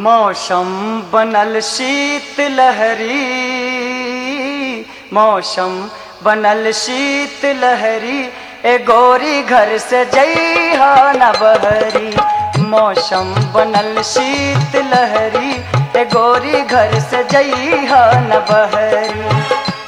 मौसम बनल शीत लहरी मौसम बनल शीत लहरी ए गोरी घर से जइहा न बहरी मौसम बनल शीत लहरी ए गोरी घर से जइहा न बहरी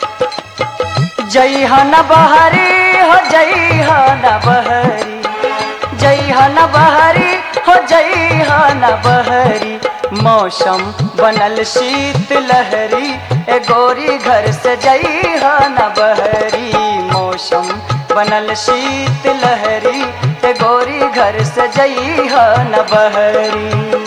जइहा न बहरी हो जइहा न बहरी जइहा न बहरी हो जइहा न बहरी मौसम बनल शीत लहरी ए गोरी घर से जइहा न बहरी मौसम बनल शीत लहरी ए गोरी घर से जइहा न बहरी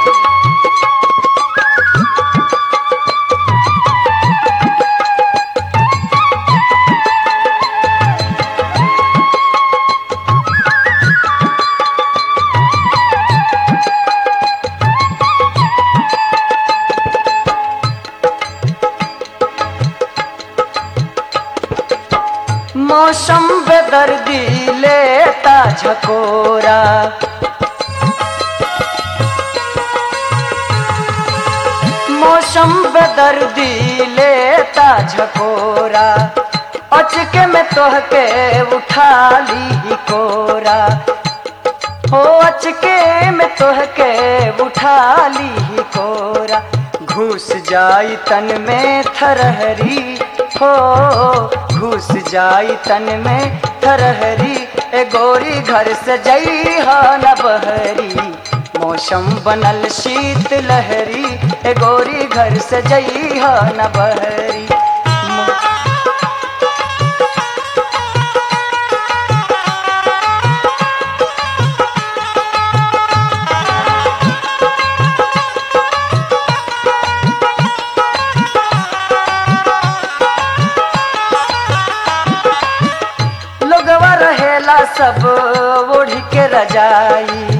मौसम बेदर्दी लेता झकोरा मौसम बेदर्दी लेता झकोरा अचके में तोहके उठा ली कोरा हो अचके में तोहके उठा ली कोरा घुस जाई तन में थरहरी हो घुस जाई तन में थरहरी ए गोरी घर से जइहा न बहरी मौसम बनल शीत लहरी ए गोरी घर से जइहा न बहरी लोगवा रहेला सब ओढ़ के रजाई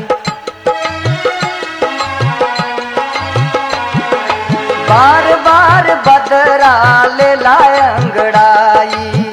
बार बार बदरा ले लाए अंगड़ाई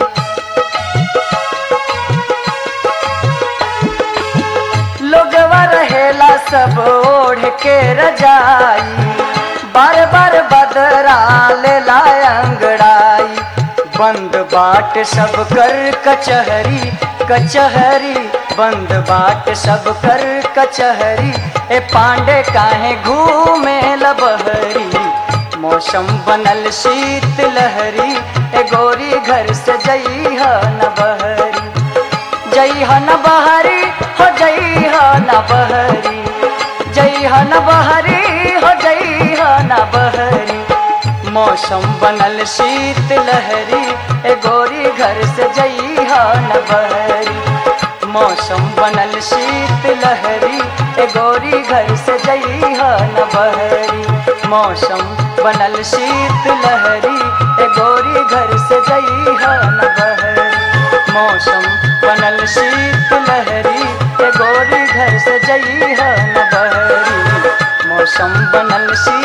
लोगवा रहेला सब ओढ़ के रजाई बार बार बदरा ले लाए अंगड़ाई बंद बाट सब कर कचहरी कचहरी बंद बाट सब कर कचहरी ए पांडे काहे घूमे लबहरी मौसम बनल शीत लहरी ए गोरी घर से जइहा न बहरी जइहा न बहरी हो जइहा न बहरी जइहा न बहरी हो जइहा न बहरी मौसम बनल शीत लहरी ए गोरी घर से जइहा न बहरी मौसम बनल शीत लहरी ए गोरी घर से जइहा न बहरी मौसम बनल शीत लहरी ए गोरी घर से जइहा न बहरी मौसम बनल शीत लहरी ए गोरी घर से जइहा न बहरी मौसम बनल शीत